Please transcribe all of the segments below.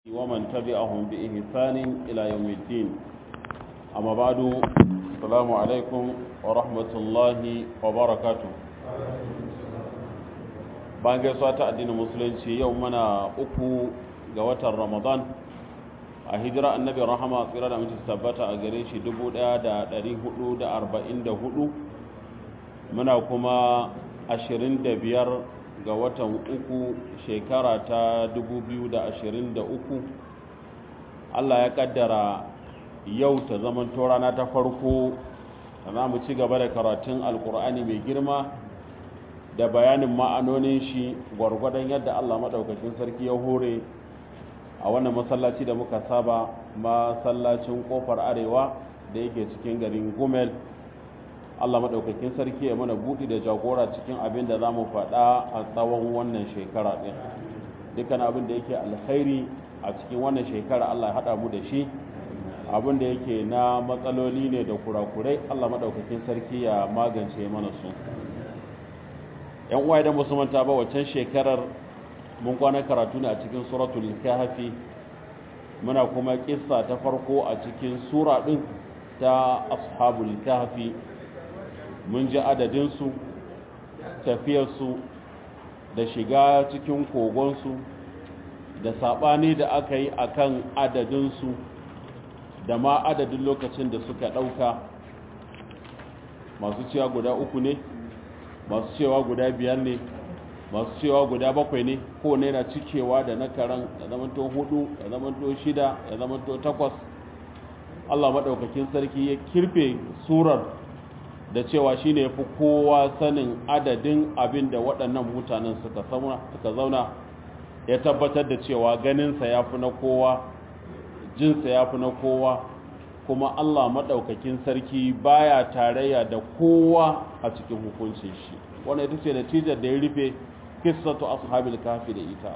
ومن تبعهم بإحسان إلى يوم الدين أما بعد السلام عليكم ورحمة الله وبركاته bayan gaisuwa ta addinin musulunci yau muna uku ga watan ramadan a hijira annabi rahama tsira da mutu tabbata a gare shi 1444 muna kuma 25 ga watan uku shekara ta 2023 Allah ya kaddara yau ta zaman rana ta farko za mu ci gaba da karatun alkur'ani mai girma da bayanin ma'anonin shi gwargwadon yadda Allah maɗaukacin sarki ya hore a wannan masallaci da muka saba masallacin kofar arewa da yake cikin garin gumel Allah maɗaukakin sarki ya mana buɗi da jagora cikin abin da za mu faɗa a tsawon wannan shekara ɗin dukkan abin da yake alkhairi a cikin wannan shekara Allah ya haɗa mu da shi abin da yake na matsaloli ne da kurakurai Allah maɗaukakin sarki ya magance mana su yan uwa idan musu manta ba waccan shekarar mun kwana karatu ne a cikin suratul kahfi muna kuma kissa ta farko a cikin sura ɗin ta ashabul kahfi mun ji adadinsu tafiyarsu da shiga cikin kogonsu da saɓani da aka yi a kan adadinsu da ma adadin lokacin da suka ɗauka masu cewa guda uku ne masu cewa guda biyar ne masu cewa guda bakwai ne ko ne na cikewa da na karan da zamanto hudu da zamanto shida da zamanto takwas Allah maɗaukakin sarki ya kirfe surar da cewa shi ne fi kowa sanin adadin abin da waɗannan mutanen suka zauna ya tabbatar da cewa ganinsa ya fi na kowa jinsa ya fi na kowa kuma Allah maɗaukakin sarki baya tarayya da kowa a cikin hukuncin shi wannan ita ce natijar da ya rufe kissatu ashabil kafi da ita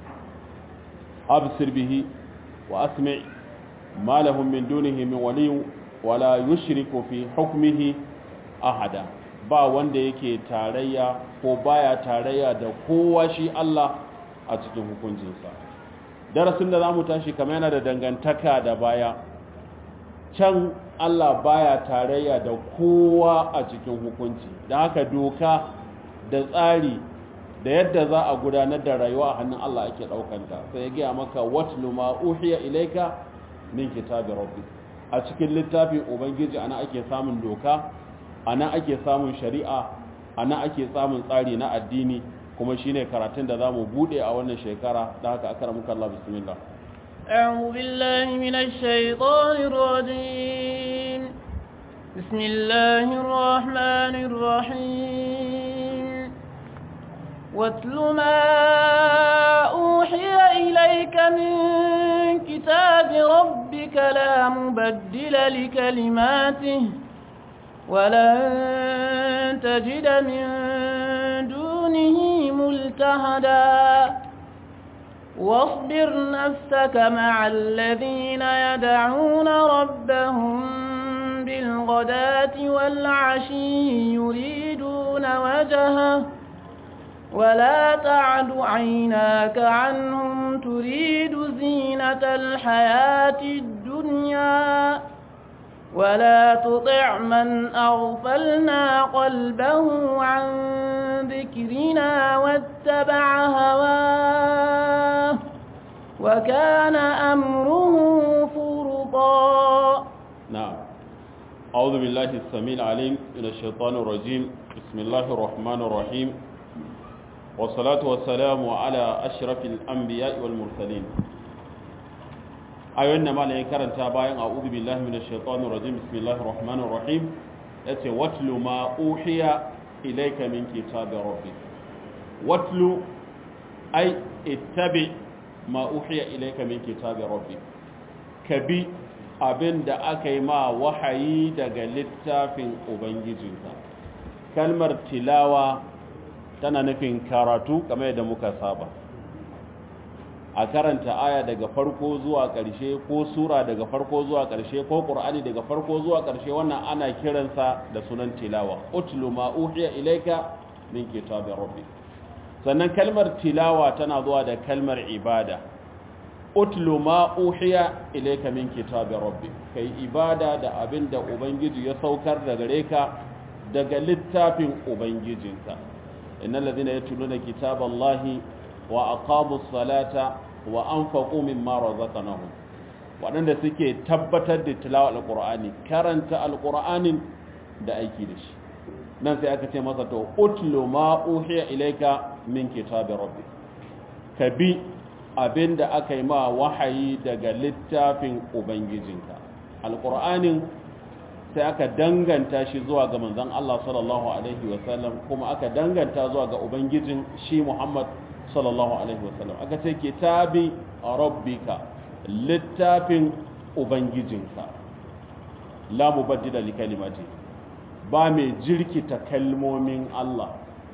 absir bihi wa asmi' ma lahum min dunihi min waliy wala yushriku fi hukmihi ahada ba wanda yake tarayya ko baya tarayya da kowa shi Allah a cikin hukuncinsa darasin da zamu tashi kamar yana da dangantaka da baya can Allah baya tarayya da kowa a cikin hukunci da haka doka da tsari da yadda za a gudanar da rayuwa a hannun Allah ake daukanta sai ya gaya maka watlu ma uhiya ilaika min kitabi rabbik a cikin littafin ubangiji ana ake samun doka ana ake samun shari'a ana ake samun tsari na addini kuma shine karatun da zamu bude a wannan shekara da haka akara muka Allah bismillah أعوذ بالله من الشيطان الرجيم بسم الله الرحمن الرحيم واتل ما أوحي إليك من كتاب ربك لا مبدل لكلماته ولن تجد من دونه ملتهدا واصبر نفسك مع الذين يدعون ربهم بالغداة والعشي يريدون وجهه ولا تعد عيناك عنهم تريد زينة الحياة الدنيا ولا تطع من أغفلنا قلبه عن ذكرنا واتبع هواه وكان أمره فرطا نعم أعوذ بالله السميع العليم من الشيطان الرجيم بسم الله الرحمن الرحيم والصلاة والسلام على أشرف الأنبياء والمرسلين ayoyin da malayin karanta bayan a'udhu billahi minash shaitanir rajim bismillahir rahmanir rahim yace watlu ma uhiya ilayka min kitabi rabbik watlu ay ittabi ma uhiya ilayka min kitabi rabbik kabi abinda aka yi ma wahayi daga littafin ubangijinka kalmar tilawa tana nufin karatu kamar yadda muka saba a karanta aya daga farko zuwa ƙarshe ko sura daga farko zuwa ƙarshe ko ƙur'ani daga farko zuwa ƙarshe wannan ana kiransa da sunan tilawa utlu ma uhiya ilayka min kitabi rabbik sannan kalmar tilawa tana zuwa da kalmar ibada utlu ma uhiya ilayka min kitabi rabbi kai ibada da abin da ubangiji ya saukar da gare ka daga littafin ubangijinka innal ladhina yatluna kitaballahi wa aqamus salata wa anfaqu mimma razaqnahum waɗanda suke tabbatar da tilawa alqur'ani karanta alqur'anin da aiki da shi nan sai aka ce masa to utlu ma uhiya ilayka min kitabi rabbi ka bi abinda aka yi ma wahayi daga littafin ubangijinka alqur'anin sai aka danganta shi zuwa ga manzon Allah sallallahu alaihi wasallam kuma aka danganta zuwa ga ubangijin shi Muhammad sallallahu alaihi wasallam aka ce kitabi rabbika littafin ubangijinka la mubaddila li kalimati ba mai jirkita kalmomin Allah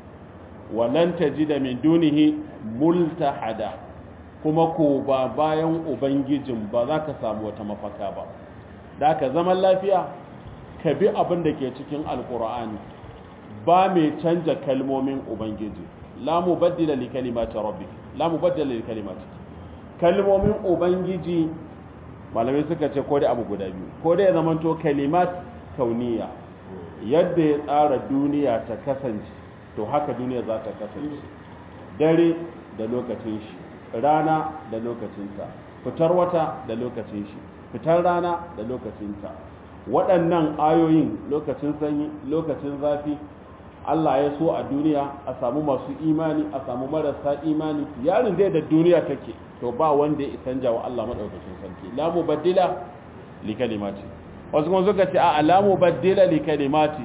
walan tajida min dunihi multahada kuma ko ba bayan ubangijin ba za ka samu wata mafaka ba da ka zaman lafiya ka bi abin da ke cikin alkur'ani ba mai canja kalmomin ubangiji la mubaddila li kalimati rabbik la mubaddila li kalimati kalmomin ubangiji malamai suka ce ko da abu guda biyu ko da ya zamanto kalimat kauniya yadda ya tsara duniya ta kasance to haka duniya za ta kasance dare da lokacin shi rana da lokacinta fitar wata da lokacin shi fitar rana da lokacinta waɗannan ayoyin lokacin sanyi lokacin zafi Allah ya so a duniya a samu masu imani a samu marasa imani yarin dai da duniya take to ba wanda ya isanja wa Allah madaukakin sarki la mubaddila li kalimati wasu kuma suka ce a la mubaddila li kalimati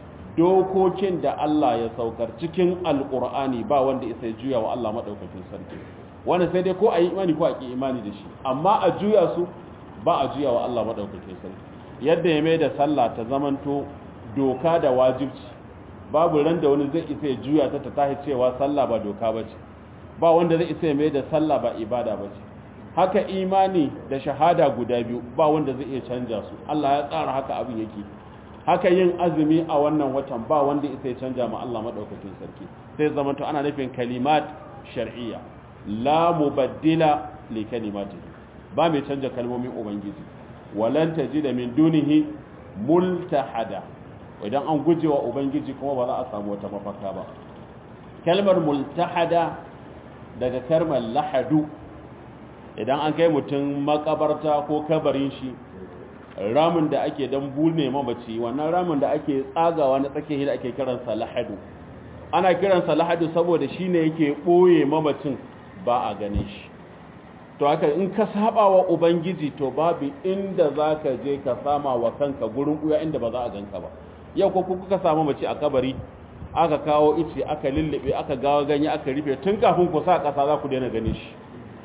dokokin da Allah ya saukar cikin alqur'ani ba wanda isa juya wa Allah madaukakin sarki wanda sai dai ko a yi imani ko a ki imani da shi amma a juya su ba a juya wa Allah madaukakin sarki yadda ya mai da sallah ta zamanto doka da wajibci babu ran da wani zai isa ya juya ta ta tahi cewa sallah ba doka ba ce ba wanda zai isa ya mai da sallah ba ibada ba ce haka imani da shahada guda biyu ba wanda zai iya canja su Allah ya tsara haka abin yake haka yin azumi a wannan watan ba wanda isa ya canja ma Allah madaukakin sarki sai zamanto ana nufin kalimat shar'iyya la mubaddila li kalimati ba mai canja kalmomin ubangiji walan tajida min dunihi multahada idan an gujewa ubangiji kuma ba za a samu wata mafaka ba kalmar multahada daga kalmar lahadu idan an kai mutum makabarta ko kabarin shi ramin da ake dan bune mamaci wannan ramin da ake tsagawa na tsakiyar da ake kiransa lahadu ana kiransa lahadu saboda shine yake boye mamacin ba a gane shi to haka in ka saba wa ubangiji to babu inda zaka je ka sama wa kanka gurin kuya inda ba za a ganka ba yau ko kuka samu mace a kabari aka kawo ice aka lullube aka gawa ganye aka rufe tun kafin ku sa kasa za ku daina gane shi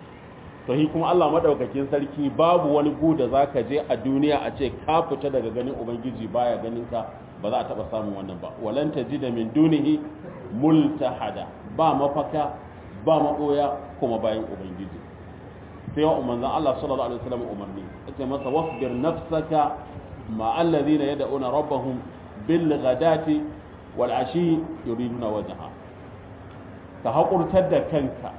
to hi kuma Allah madaukakin sarki babu wani gu da zaka je a duniya a ce ka fita daga ganin ubangiji baya ganin ka ba za a taba samun wannan ba walan tajida min dunihi multahada ba mafaka ba maboya kuma bayan ubangiji sai wa manzon Allah sallallahu alaihi wasallam umarni yace masa wasbir nafsaka ma alladhina yad'una rabbahum bil ghadati wal ashi yuriduna wajha ka hakurtar da kanka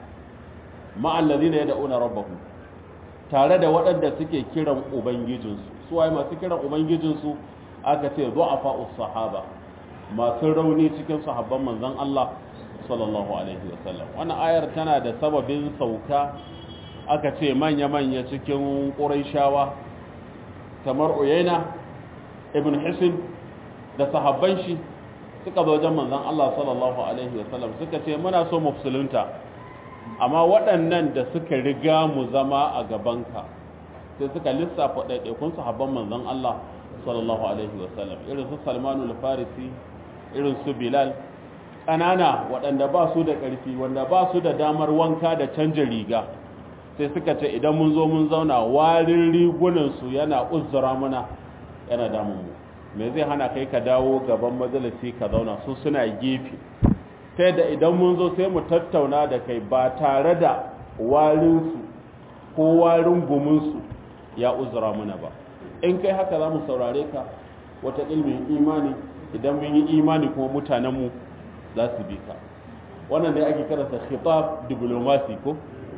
ma alladhina yad'una rabbahum tare da waɗanda suke kiran ubangijinsu su waye masu kiran ubangijinsu aka ce du'afa us-sahaba masu rauni cikin sahabban manzon Allah sallallahu alaihi wasallam wannan ayar tana da sababin sauka aka ce manya-manya cikin ƙuraishawa kamar uyaina ibn hisin da sahabban shi suka zo wajen manzon Allah sallallahu alaihi wasallam suka ce muna so mu musulunta amma waɗannan da suka riga mu zama a gabanka sai suka lissafa ɗaiɗaikun sahabban manzon Allah sallallahu alaihi wasallam irin su Salmanu al-Farisi irin su Bilal ƙanana waɗanda ba su da ƙarfi wanda ba su da damar wanka da canja riga sai suka ce idan mun zo mun zauna warin rigunansu yana uzura mana yana damun mu me zai hana kai ka dawo gaban majalisi ka zauna su suna gefe ta yadda idan mun zo sai mu tattauna da kai ba tare da warinsu ko warin guminsu ya uzura mana ba in kai haka za mu saurare ka wata ilmin imani idan mun yi imani kuma mutanenmu za su bi ka wannan da ake karanta khitab diplomasi ko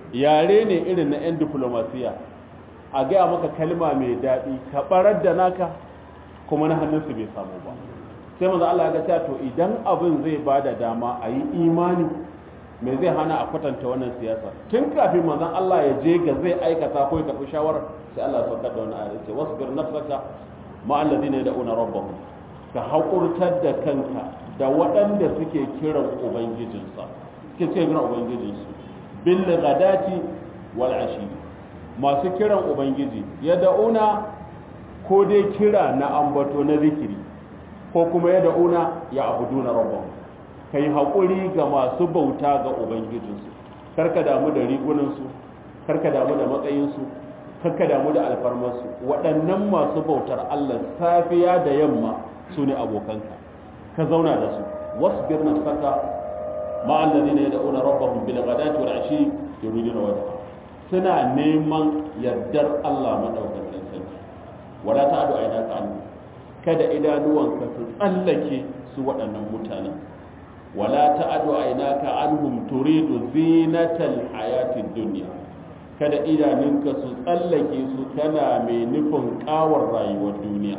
yare ne irin na 'yan diplomasiya a gaya maka kalma mai daɗi ka ɓarar da naka kuma na hannunsu bai samu ba sai maza Allah ya ga to idan abin zai ba da dama a yi imani mai zai hana a kwatanta wannan siyasa tun kafin manzon Allah ya je ga zai aikata ko ya karɓi shawarar sai Allah ya saukar da wani ayat ce wasbir nafsaka ma alladhina yad'una rabbahum ka haƙurtar da kanka da waɗanda suke kiran ubangijinsa suke kiran ubangijinsu bil ghadati wal ashi masu kiran ubangiji yad'una ko dai kira na ambato na zikiri ko kuma yad'una ya abuduna rabbahum kai haƙuri ga masu bauta ga ubangijinsu karka damu da rigunansu karka damu da matsayinsu karka damu da alfarmarsu waɗannan masu bautar Allah safiya da yamma su ne abokanka ka zauna da su wasbir nafsaka ma alladhina yad'una rabbahum bil ghadati wal ashi yuriduna wajha suna neman yardar Allah madaukakin sarki wala ta'du aynaka an kada idanuwanka su tsallake su waɗannan mutanen wala ta'adu aynaka anhum turidu zinatal hayatid dunya kada idanunka su tsallake su kana mai nufin kawar rayuwar duniya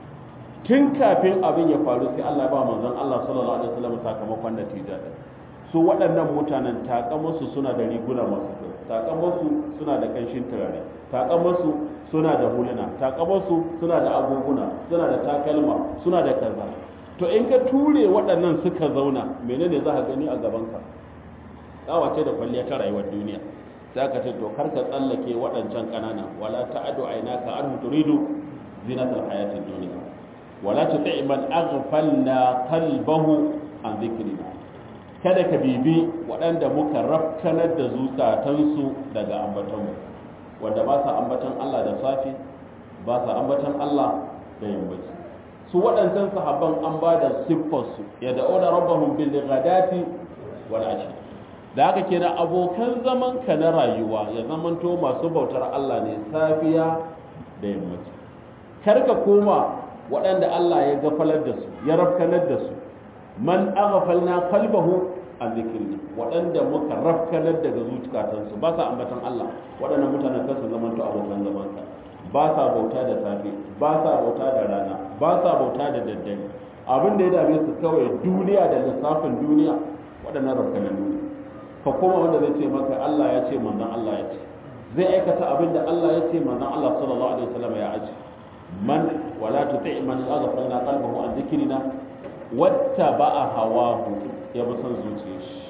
tun kafin abin ya faru sai Allah ba manzon Allah sallallahu alaihi wasallam sakamakon natija da su waɗannan mutanen takamansu suna da riguna masu kyau takamansu suna da kanshin turare takamansu suna da huluna takamansu suna da agoguna suna da takalma suna da kaza to in ka ture waɗannan suka zauna menene za ka gani a gabanka ce da kwalliya ta rayuwar duniya sai ka ce to kar ka tsallake waɗancan ƙanana wala ta'adu aynaka anhu turidu zinatal hayatid dunya wala tuti man aghfalna qalbahu an dhikrina kada ka bibi waɗanda muka rafkanar da zukatansu daga ambatonmu wanda ba sa ambaton Allah da safi ba sa ambaton Allah da yammaci su waɗancan sahabban an ba da siffarsu ya da'o da rabbahum bil ghadati wal ashi da haka kenan abokan zaman ka na rayuwa ya zamanto masu bautar Allah ne safiya da yammaci kar ka koma waɗanda Allah ya gafalar da su ya rafkanar da su man aghfalna qalbahu an zikrina waɗanda muka rafkanar daga zuciyatansu ba sa ambatan Allah waɗannan mutanen kansu zamanto abokan zaman ka ba sa bauta da safe ba sa bauta da rana ba sa bauta da daddare abin da ya dame su kawai duniya da lissafin duniya waɗannan rafkanan ne ka koma wanda zai ce maka Allah ya ce manzon Allah ya ce zai aikata abin da Allah ya ce manzon Allah sallallahu alaihi wasallam ya aji man wala tuti man aghfalna qalbahu an dhikrina wattaba'a hawahu ya bi son zuciyar shi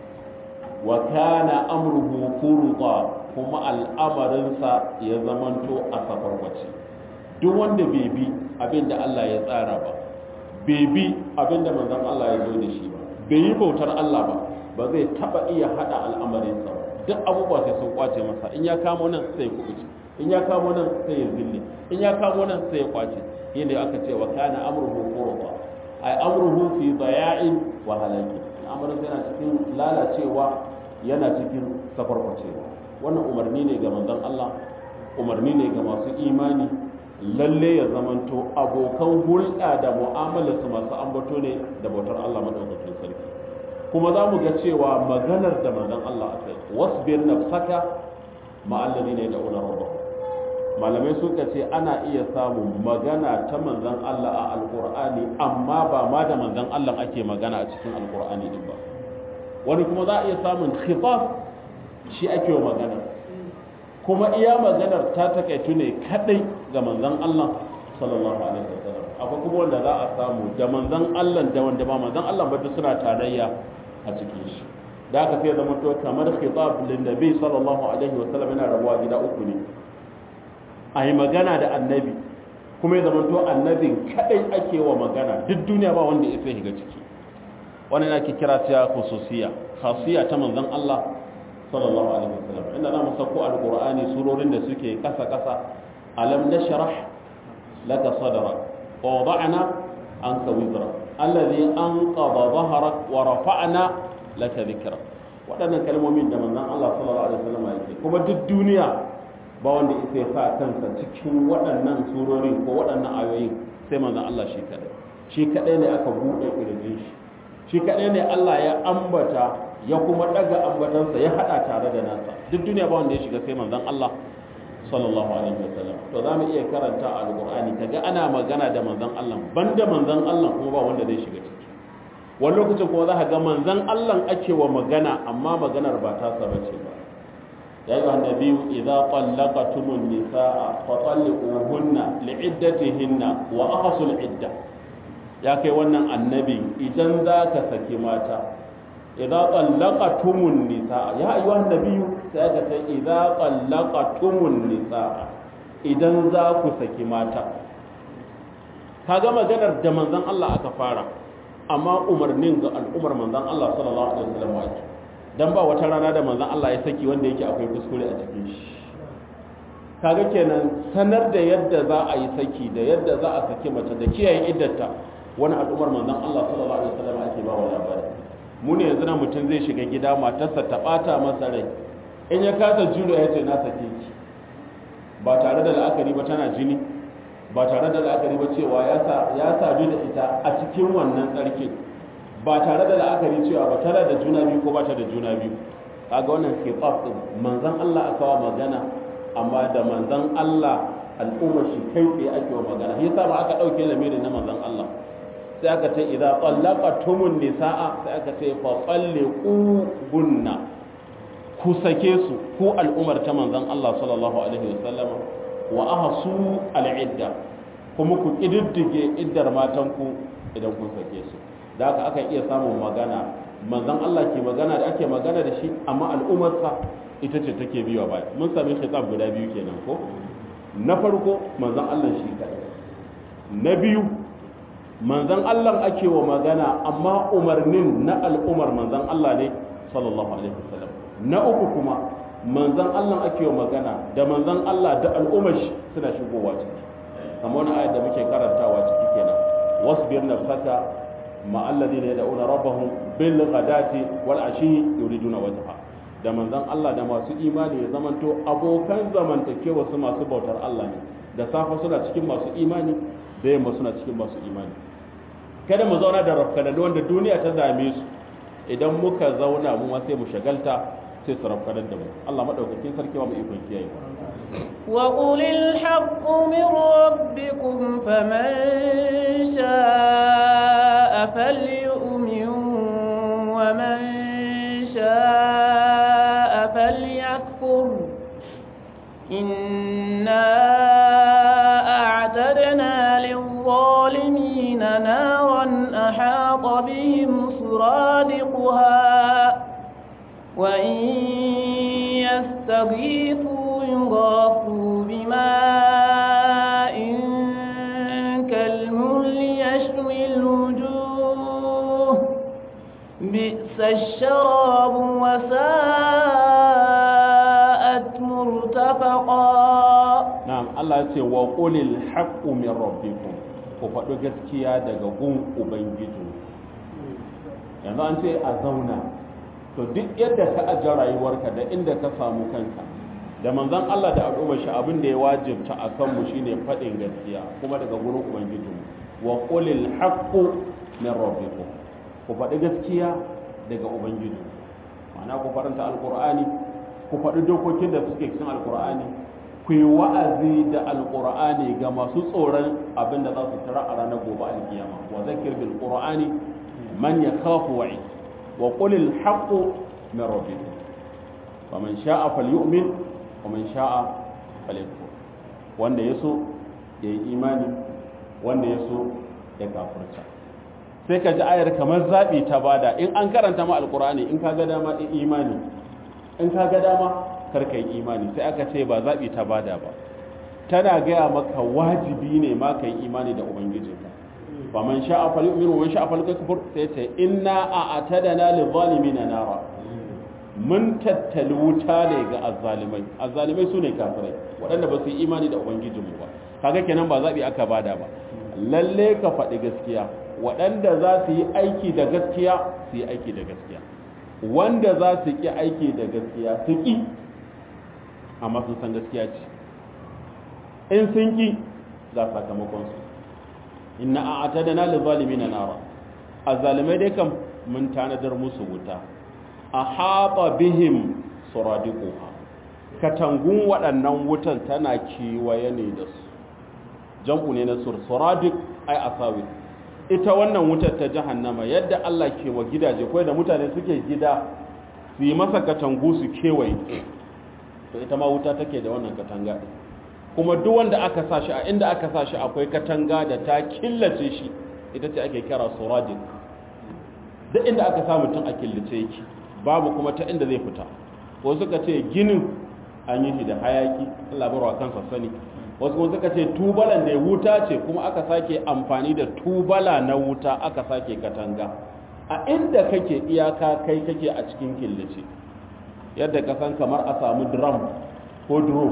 wa kana amruhu furqa kuma al'amarinsa ya zamanto a safarwace duk wanda bai bi abin da Allah ya tsara ba bai bi abin da manzon Allah ya zo da shi ba bai yi bautar Allah ba ba zai taba iya hada al'amarinsa ba duk abubuwa sai sun kwace masa in ya kamo nan sai ya kubuce in ya kamo nan sai ya zille in ya kamo nan sai ya kwace yadda aka ce wa kana amruhu furqa ay amruhu fi daya'in wa halaki al'amarin yana cikin lalacewa yana cikin safarkwacewa wannan umarni ne ga manzon Allah umarni ne ga masu imani lalle ya zamanto abokan hulɗa da mu'amalarsu masu ambato ne da bautar Allah madaukakin sarki kuma za mu ga cewa maganar da manzon Allah a kai wasbir nafsaka ma'allari ne da ular rabba malamai suka ce ana iya samun magana ta manzon Allah a alkur'ani amma ba ma da manzon Allah ake magana a cikin alkur'ani din ba wani kuma za a iya samun khifaf shi ake wa magana kuma iya maganar ta takaitu ne kadai ga manzon Allah sallallahu alaihi wasallam akwai kuma wanda za a samu da manzon Allah da wanda ba manzon Allah ba suna tarayya a cikin shi da aka sai zama to kamar khitab lin nabi sallallahu alaihi wasallam yana rabuwa gida uku ne a yi magana da annabi kuma ya zama to annabin kadai ake wa magana duk duniya ba wanda ya sai shiga ciki wannan ake kira ta khususiyya khasiyya ta manzon Allah sallallahu alaihi wasallam inda zamu sako alqur'ani surorin da suke kasa kasa alam nashrah laka sadrak wa wada'na anka wizrak alladhi anqadha dhahrak wa rafa'na laka dhikrak waɗannan kalmomin da manzon Allah sallallahu alaihi wasallam yake kuma duk duniya ba wanda isa ya sa kansa cikin waɗannan surorin ko waɗannan ayoyin sai manzon Allah shi kadai shi kadai ne aka buɗe kirjin shi shi kadai ne Allah ya ambata ya kuma daga ambatansa ya hada tare da nasa duk duniya ba wanda ya shiga sai manzon Allah sallallahu alaihi wasallam to zamu iya karanta alqur'ani kaga ana magana da manzon Allah banda manzon Allah kuma ba wanda zai shiga ciki wani lokacin kuma za ka ga manzon Allah ake wa magana amma maganar ba ta saba ce ba ya yi annabi idza qallaqatumun nisaa fa talliquhunna li'iddatihinna wa ahsul idda ya kai wannan annabi idan za ka saki mata idza qallaqatumun nisaa ya ayyuhan nabiyyu sai aka ce idza qallaqatumun nisaa idan za ku saki mata kaga maganar da manzon Allah aka fara amma umarnin ga al'umar manzon Allah sallallahu alaihi wasallam ake dan ba wata rana da manzon Allah ya saki wanda yake akwai kuskure a cikin shi kaga kenan sanar da yadda za a yi saki da yadda za a saki mace da kiyaye iddata wani al'umar manzon Allah sallallahu alaihi wasallam ake ba wa labari mu ne yanzu na mutum zai shiga gida matarsa ta bata masa rai in ya kasa juro ya ce na sake ki ba tare da la'akari ba tana jini ba tare da la'akari ba cewa ya sadu da ita a cikin wannan tsarkin ba tare da la'akari cewa ba tare da juna biyu ko ba ta da juna biyu kaga wannan khitab din manzon Allah aka wa magana amma da manzon Allah al'ummar shi kai tsaye ake wa magana yasa ba aka dauke lamirin na manzon Allah sai aka ce idza qallaqatumun nisaa sai aka ce fa qalliqu bunna ku sake su ku al'ummar ta manzon Allah sallallahu alaihi wasallam wa ahsu al'idda kuma ku kididdige iddar matanku idan kun sake su da haka aka iya samun magana manzon Allah ke magana da ake magana da shi amma al'ummarsa ita ce take biyo baya mun sami khitab guda biyu kenan ko na farko manzon Allah shi kadai na biyu manzon Allah ake wa magana amma umarnin na al'umar manzon Allah ne sallallahu alaihi wasallam na uku kuma manzon Allah ake wa magana da manzon Allah da al'ummar shi suna shigowa ciki kamar wani ayat da muke karantawa ciki kenan wasbir nafsaka ma alladhina yad'una rabbahum bil ghadati wal ashi yuriduna wajha da manzon Allah da masu imani ya zamanto abokan zamantakewa su masu bautar Allah ne da safa suna cikin masu imani da yamma suna cikin masu imani kada mu zauna da rafkananu wanda duniya ta dame su idan muka zauna mu ma sai mu shagalta sai su rafkanar da mu Allah madaukakin sarki ba mu ikon kiyaye وقل الحق من ربكم فمن شاء فليؤمن ومن شاء فليكفر إنا أعتدنا للظالمين نارا أحاط بهم سرادقها وإن يستغيثوا يغاثوا بماء كالمهل يشوي الوجوه بئس الشراب وساءت مرتفقا na'am Allah ya ce wa qulil haqqu min rabbikum ku faɗi gaskiya daga gun ubangiji yanzu an ce a zauna to duk yadda ka ajiye rayuwarka da inda ka samu kanka da manzon Allah da al'ummar shi abin da ya wajibta a kanmu shine faɗin gaskiya kuma daga gurin ubangiji wa qulil haqqu min rabbikum ku faɗi gaskiya daga ubangiji ma'ana ku faranta alqur'ani ku faɗi dokokin da suke cikin alqur'ani ku yi wa'azi da alqur'ani ga masu tsoron abin da za su tara a ranar gobe alkiyama wa zakir bil qur'ani man yakhafu wa'id wa qulil haqqu min rabbikum faman sha'a falyu'min waman sha'a falyakfur wanda yaso ya yi imani wanda yaso ya kafirta sai ka ji ayar kamar zabi ta bada in an karanta ma alqur'ani in ka ga dama in imani in ka ga dama karka yi imani sai aka ce ba zabi ta bada ba tana gaya maka wajibi ne ma ka yi imani da ubangijinka faman sha'a falyu'min waman sha'a falyakfur sai ce inna a'tadana lidh-dhalimina nara mun tattali wuta ne ga azzalimai azzalimai su ne kafirai waɗanda ba su yi imani da ubangijinmu ba kaga kenan ba zaɓi aka bada ba lalle ka faɗi gaskiya waɗanda za su yi aiki da gaskiya su yi aiki da gaskiya wanda za su ƙi aiki da gaskiya su ƙi amma sun san gaskiya ce in sun ƙi ga sakamakonsu inna a atadana lizalimin nara azzalimai dai kam mun tanadar musu wuta ahata bihim suradiquha katangun waɗannan wutan tana kewaye ne da su jam'u ne na sursuradik ai asawi ita wannan wutar ta jahannama yadda Allah ke wa gidaje ko da mutane suke gida su yi masa katangu su kewaye to ita ma wuta take da wannan katanga kuma duk wanda aka sa shi a inda aka sa shi akwai katanga da ta killace shi ita ce ake kira suradik duk inda aka sa mutum a killace yake babu kuma ta inda zai fita ko suka ce ginin an yi shi da hayaki Allah barwa kansa sani wasu kuma suka ce tubalan da wuta ce kuma aka sake amfani da tubala na wuta aka sake katanga a inda kake iyaka kai kake a cikin killace yadda ka san kamar a samu drum ko duro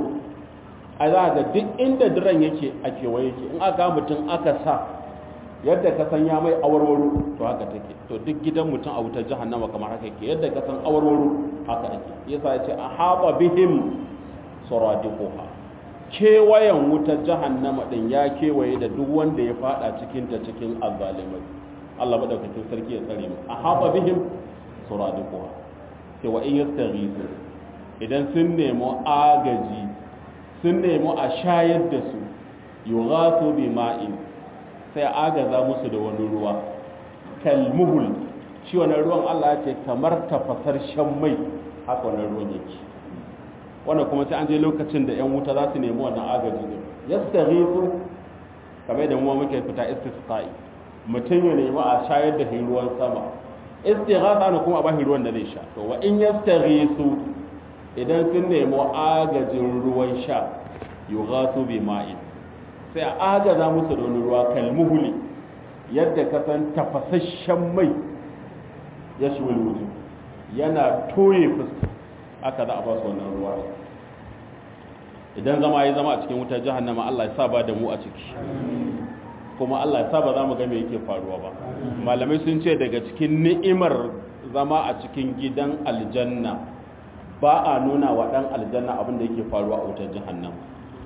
a za ga duk inda drum yake a kewaye yake in aka mutum aka sa yadda ka san ya mai awarwaro to haka take to duk gidan mutum a wutar jahannama kamar haka yake yadda ka san awarwaro haka ake yasa ya ce a haɓa bihim suradiquha kewayen wutar jahannama din ya kewaye da duk wanda ya fada cikin ta cikin azzalimai Allah madaukakin sarki ya tsare mu a haɓa bihim suradiquha sai wa in yastaghisu idan sun nemo agaji sun nemo a shayar da su yughathu bima'in sai agaza musu da wani ruwa kalmuhul shi wannan ruwan Allah ya ce kamar tafasar shan mai haka wannan ruwan yake wannan kuma sai an je lokacin da yan wuta za su nemi wannan agaji din yastaghisu kamar da mu muke fita istisqa'i mutum ya nemi a shayar da ruwan sama istighatha ne kuma a bashi ruwan da zai sha to wa in yastaghisu idan sun nemi agajin ruwan sha yughathu bima'in sai a agaza musu da wani ruwa kalmuhuli yadda ka san tafasasshen mai ya shi wuju yana toye fuska aka za a ba su wannan ruwa idan zama ya zama a cikin wutar jahannama Allah ya sa ba da mu a ciki kuma Allah ya sa ba za mu ga me yake faruwa ba malamai sun ce daga cikin ni'imar zama a cikin gidan aljanna ba a nuna wa dan aljanna abin da yake faruwa a wutar jahannama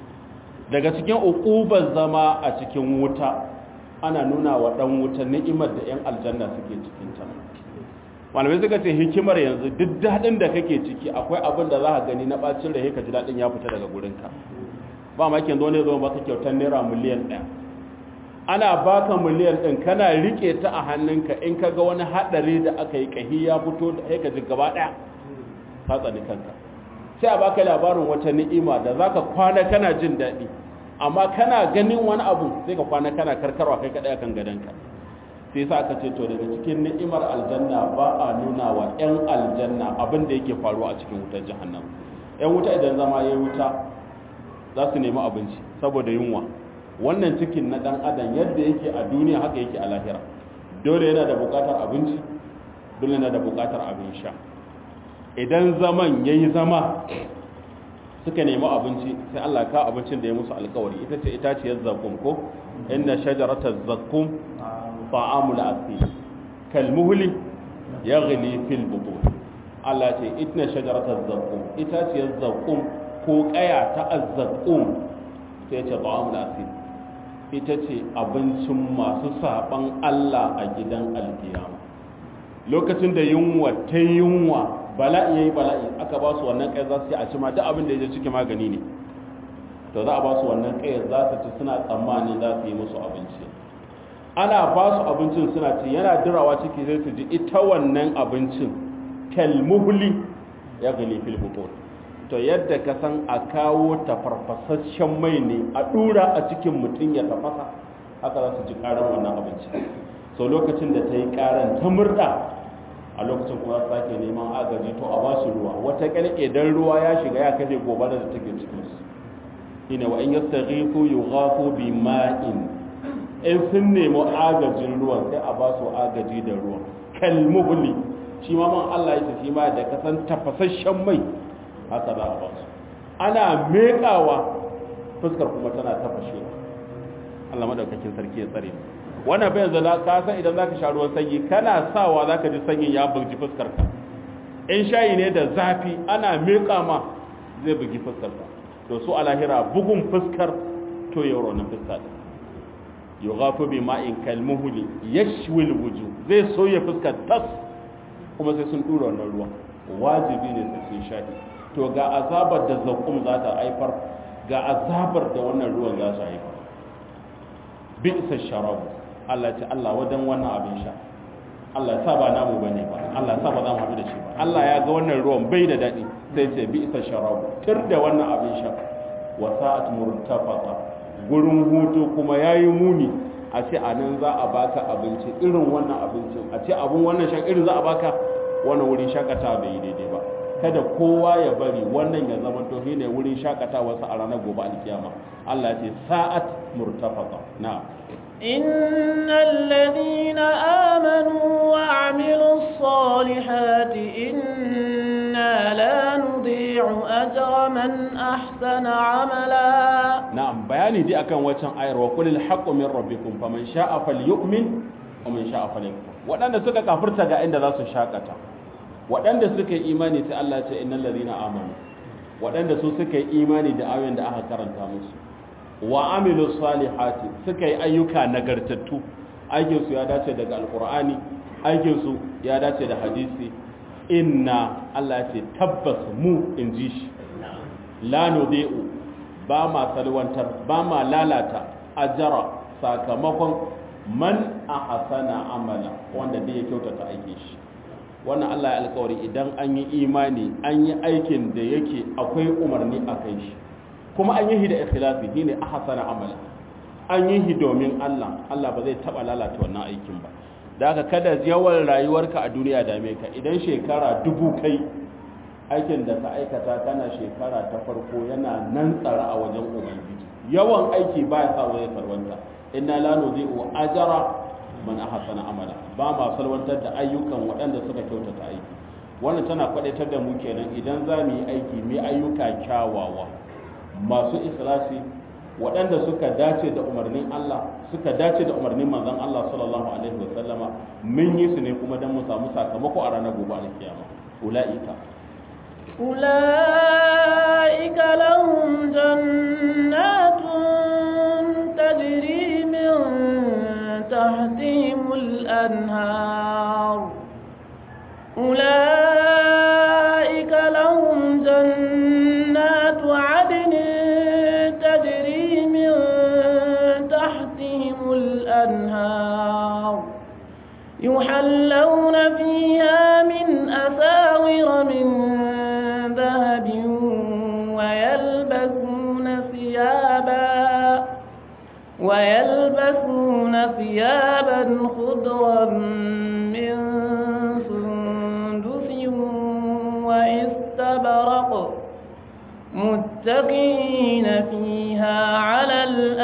daga cikin uqubar zama a cikin wuta ana nuna wa dan wuta ni'imar da yan aljanna suke cikin ta malamai suka ce hikimar yanzu duk dadin da kake ciki akwai abin da za ka gani na bacin da ka ji dadin ya fita daga gurinka ba ma kin zo ne zo baka kyautar naira miliyan ɗaya ana baka miliyan ɗin kana rike ta a hannunka in ka ga wani haɗari da aka yi kahi ya fito da ka ji gaba ɗaya ka tsani kanka sai a baka labarin wata ni'ima da zaka kwana kana jin daɗi amma kana ganin wani abu sai ka kwana kana karkarwa kai kaɗai akan gadonka sai sa aka ce to daga cikin ni'imar aljanna ba a nuna wa 'yan aljanna abin da yake faruwa a cikin wutar jahannam 'yan wuta idan zama ya wuta za su nemi abinci saboda yunwa wannan cikin na ɗan adam yadda yake a duniya haka yake a lahira dole yana da buƙatar abinci dole yana da buƙatar abin sha idan zaman ya yi zama suka nemi abinci sai Allah ka abincin da ya musu alkawari ita ce itaciyar zakkum ko inna shajaratar zakkum ta'amul asir kalmuhli yaghli fil butun Allah ce inna shajaratar zakkum itaciyar zakkum ko kaya ta azzaqum sai ce ta'amul asir ita ce abincin masu saban Allah a gidan alkiyama lokacin da yunwa ta yunwa bala'i yayi bala'i aka ba su wannan kai za su yi a ci ma duk abin da ya je ciki magani ne to za a ba su wannan kai za su ci suna tsammanin za su yi musu abinci ana ba su abincin suna ci yana dirawa ciki sai su ji ita wannan abincin kalmuhli ya gani fil butun to yadda ka san a kawo tafarfasasshen mai ne a dura a cikin mutum ya tafasa haka za su ji karan wannan abinci so lokacin da ta yi karan ta murda a lokacin kuma su sake neman agaji to a ba su ruwa wata kalke dan ruwa ya shiga ya kaje gobara da take cikin su ina wa in yastaghifu yughafu bima'in in sun nemi agajin ruwan sai a ba su agaji da ruwan kalmuhli shi ma man Allah ya ce shi ma da kasan tafasasshen mai haka za a ba su ana mekawa fuskar kuma tana tafashewa Allah madaukakin sarki ya tsare mu wannan bai yanzu ka san idan zaka sha ruwan sanyi kana sawa zaka ji sanyin ya bugi fuskar ka in shayi ne da zafi ana miƙa ma zai bugi fuskar ka to su a lahira bugun fuskar to yaro na fuska din yughafu bi ma'in kalmuhli yashwi alwuju zai soya fuskar tas kuma sai sun dura wannan ruwan wajibi ne sai sun shahi to ga azabar da zakum za ta haifar ga azabar da wannan ruwan za su haifar bi isa sharabu Allah ce Allah wadan wannan abin sha Allah ya sa ba namu bane ba Allah ya sa ba za mu haɗu da shi ba Allah ya ga wannan ruwan bai da daɗi sai ce bi isa sharabu tir da wannan abin sha wa sa'at murtafaqa gurin hutu kuma yayi muni a ce a nan za a baka abinci irin wannan abincin a ce abun wannan shan irin za a baka wannan wurin shakata bai yi daidai ba kada kowa ya bari wannan ya zama to ne wurin shakatawa sa a ranar gobe alkiyama Allah ya ce sa'at murtafaqa na'am إن الذين آمنوا وعملوا الصالحات إنا لا نضيع أجر من أحسن عملا na'am bayani dai akan wancan ayar wa qulil haqqu min rabbikum faman sha'a falyu'min wa man sha'a falyakfur waɗanda suka kafirta ga inda za su shakata waɗanda suka yi imani sai Allah ya ce innal ladina amanu waɗanda su suka yi imani da ayoyin da aka karanta musu wa amilu salihati suka yi ayyuka nagartattu aikin su ya dace daga alqur'ani aikin su ya dace da hadisi inna Allah ya ce tabbas mu inji shi la nudi'u ba ma salwantar ba ma lalata ajara sakamakon man ahsana amala wanda da ya kyautata aikin shi wannan Allah ya alkawari idan an yi imani an yi aikin da yake akwai umarni a kai shi kuma an yi shi da ikhlasi shine ahsana amala an yi shi domin Allah Allah ba zai taba lalata wannan aikin ba da haka kada yawan rayuwarka a duniya dame ka idan shekara dubu kai aikin da ka aikata kana shekara ta farko yana nan tsara a wajen ubangiji yawan aiki ba ya sa wani sarwanta inna la nuzi'u ajra man ahsana amala ba ma salwantar da ayyukan waɗanda suka kyautata aiki wannan tana kwadaitar da mu kenan idan za mu yi aiki mu ayyuka kyawawa masu ikhlasi waɗanda suka dace da umarnin Allah suka dace da umarnin manzon Allah sallallahu alaihi wasallama mun yi su ne kuma dan mu samu sakamako a ranar gobe alkiyama ulaika أولئك لهم جنات تجري من تحتهم الأنهار أولئك لهم جنات عدن تجري من تحتهم الأنهار يحلون فيها من أساور من ذهب ويلبسون ثيابا ويلبسون ثيابا خضرا من سندس واستبرق متقين فيها على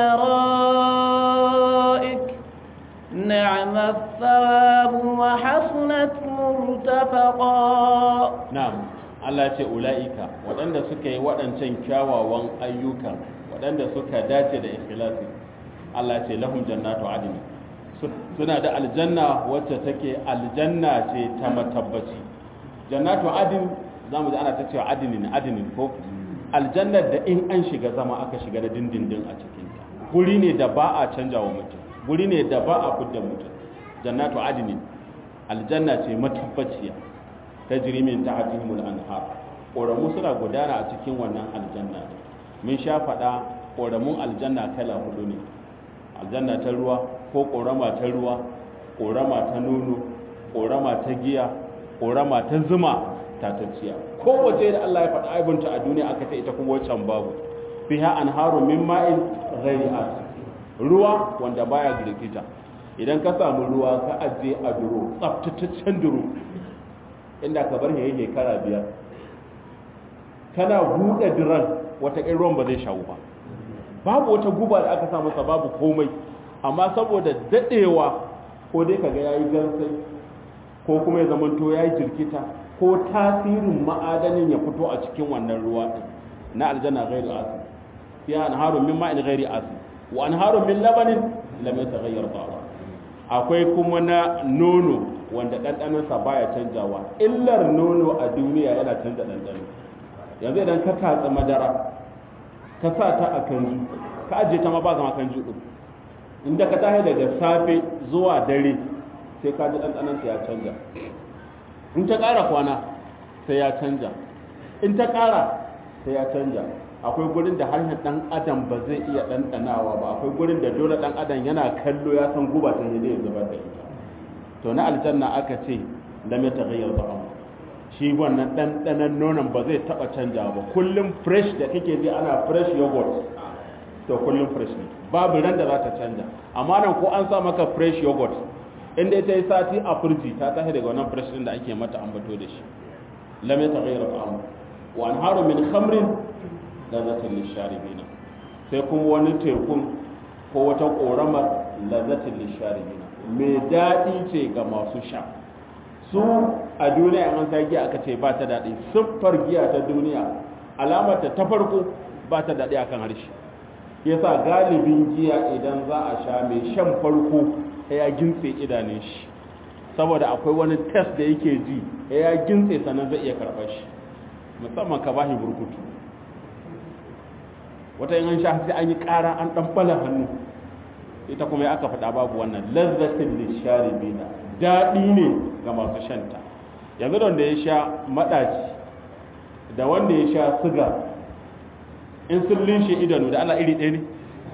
الأرائك نعم الثواب وحسنت مرتفقا na'am Allah ce ula'ika waɗanda suka yi waɗancan kyawawan ayyuka waɗanda suka dace da ikhlasi Allah ce lahum jannatu adni suna da aljanna wacce take aljanna ce ta matabbaci jannatu adin zamu ji ana ta cewa adinin adinin ko aljannar da in an shiga zama aka shiga da dindindin a cikin ta guri ne da ba a canja wa mutum guri ne da ba a fidda mutum jannatu adinin aljanna ce matabbaciya ta jirimin ta hatihimul anhar ƙoramu suna gudana a cikin wannan aljanna ne mun sha faɗa ƙoramun aljanna kala hudu ne aljanna ta ruwa ko ƙorama ta ruwa ƙorama ta nono ƙorama ta giya ƙorama ta zuma tatacciya kowace da Allah ya faɗa aibunta a duniya aka ta ita kuma wancan babu fiha anharu min ma'in ghairi asin ruwa wanda baya girgita idan ka samu ruwa ka ajiye a duro tsaftataccen duro inda ka bar yayi shekara biyar kana buɗe diran wata ƙin ruwan ba zai shawo ba babu wata guba da aka sa masa babu komai amma saboda daɗewa ko dai kaga yayi gansai ko kuma ya zamanto yayi jirkita ko tasirin ma'adanin ya fito a cikin wannan ruwa din na aljanna ghairu asin fiha anharun min ma'in ghairi asin wa anharun min labanin lam yataghayyar ta'amu akwai kuma na nono wanda ɗanɗanonsa baya canjawa illar nono a duniya yana canza ɗanɗano yanzu idan ka tatsi madara ka sa ta a kanju ka ajiye ta ma ba zama kanju ɗin inda ka tashi daga safe zuwa dare sai ka ji ɗanɗanonsa ya canja in ta ƙara kwana sai ya canja in ta ƙara sai ya canja akwai gurin da harshen ɗan adam ba zai iya ɗanɗanawa ba akwai gurin da dole ɗan adam yana kallo ya san guba ta ne ya zubar da ita to na aljanna aka ce lam ya taghayyar ta'am shi wannan ɗanɗanon nonon ba zai taɓa canja ba kullum fresh da kake ji ana fresh yogurt to kullum fresh ne babu ran da za ta canja amma nan ko an sa maka fresh yogurt inda ita yi sati a firji ta tashi daga wannan fresh din da ake mata ambato da shi lam ya taghayyar ta'am wa anharu min khamrin lazzatin lisharibina sai kuma wani tekun ko wata ƙoramar lazzatin lisharibina mai daɗi ce ga masu sha su a duniya an sa giya aka ce ba ta daɗi siffar giya ta duniya alamarta ta farko ba ta daɗi akan harshe yasa galibin giya idan za a sha mai shan farko ya gintse idanun shi saboda akwai wani test da yake ji ya gintse sannan zai iya karɓar shi musamman ka bashi burkutu wata yin an sha sai an yi ƙara an ɗan bala hannu ita kuma ya aka faɗa babu wannan lazzatin lisharibina daɗi ne ga masu shanta yanzu da wanda ya sha maɗaci da wanda ya sha siga in sun linshe idanu da ana iri ɗaya ne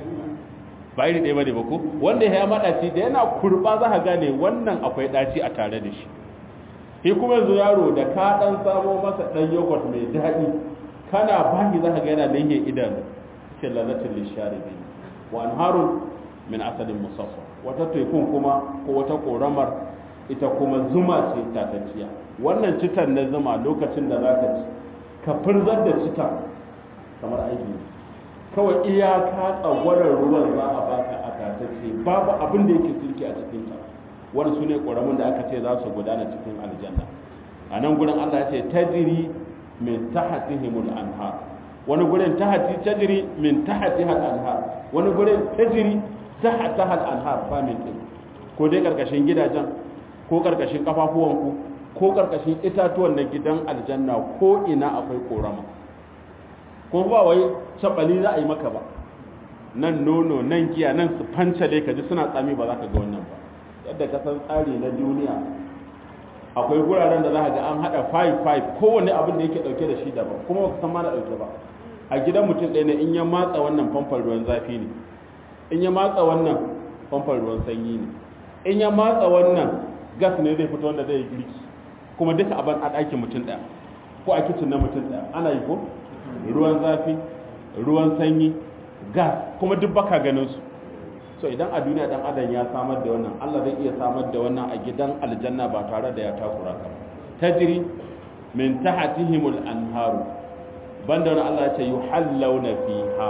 ba iri ɗaya ba ne ba ko wanda ya maɗaci da yana kurɓa za ka gane wannan akwai ɗaci a tare da shi shi kuma yanzu yaro da ka ɗan samo masa ɗan yogurt mai daɗi kana baki za ka ga yana linhe idanu ce lalatin lisharibi wa anharun min asalin musaffa wata tekun kuma ko wata koramar ita kuma zuma ce tatacciya wannan citan na zuma lokacin da za ka ci ka furzar da citan kamar aiki kawai iyaka tsagwarar ruwan za a baka a tatacce babu abin da yake sulki a cikin ta wani su ne ƙoramin da aka ce za su gudana cikin aljanna a nan gurin allah ya ce tajiri min tahatihimul anhar wani gurin tahati tajiri min tahatiha al-anhar wani gurin tajiri tahataha al-anhar ba min din ko dai karkashin gidajen ko karkashin kafafuwanku ko karkashin itatuwan na gidan aljanna ko ina akwai korama ko ba wai sabali za a yi maka ba nan nono nan giya nan su fancale ka ji suna tsami ba za ka ga wannan ba yadda ka san tsari na duniya akwai guraren da za ka ga an hada 5-5 kowane abin da yake dauke da shi daban kuma ba ka san ma na dauke ba a gidan mutum ɗaya ne in ya matsa wannan famfar ruwan zafi ne in ya matsa wannan famfar ruwan sanyi ne in ya matsa wannan gas ne zai fito wanda zai girki kuma duka abin a ɗakin mutum ɗaya ko a kicin na mutum ɗaya ana yi ko ruwan zafi ruwan sanyi gas kuma duk baka ganin su so idan a duniya dan adam ya samar da wannan Allah zai iya samar da wannan a gidan aljanna ba tare da ya takura ka tajri min tahtihimul anharu banda wani Allah ce yuhallawna fiha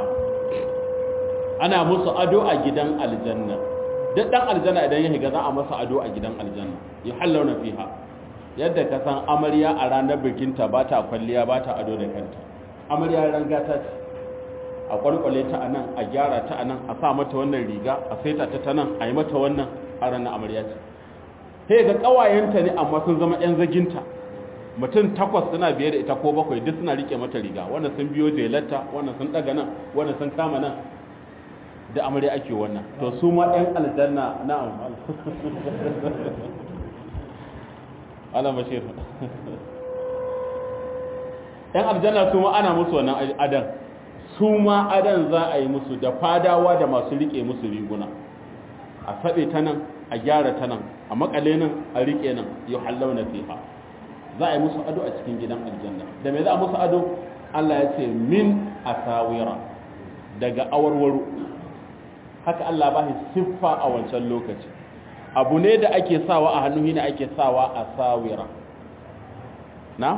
ana musu ado a gidan aljanna duk dan aljanna idan ya shiga za a masa ado a gidan aljanna yuhallawna fiha yadda ka san amarya a ranar bikinta ba ta kwalliya ba ta ado da kanta amarya ran gata ce a kwalkwale ta anan a gyara ta anan a sa mata wannan riga a saita ta ta nan a yi mata wannan a ranar amarya ce sai ga kawayenta ne amma sun zama yan zaginta mutum takwas suna biye da ita ko bakwai duk suna rike mata riga wannan sun biyo jelarta wannan sun daga nan wannan sun kama nan da amarya ake wannan to su ma ɗan aljanna na'am ala bashir ɗan aljanna su ma ana musu wannan adan su ma adan za a yi musu da fadawa da masu rike musu riguna a saɓe ta nan a gyara ta nan a makale nan a rike nan yau hallauna fiha za a yi musu ado a cikin gidan aljanna da me za a musu ado Allah ya ce min asawira daga awarwaro haka Allah ba shi siffa a wancan lokaci abu ne da ake sawa a hannu ne ake sawa a sawira na?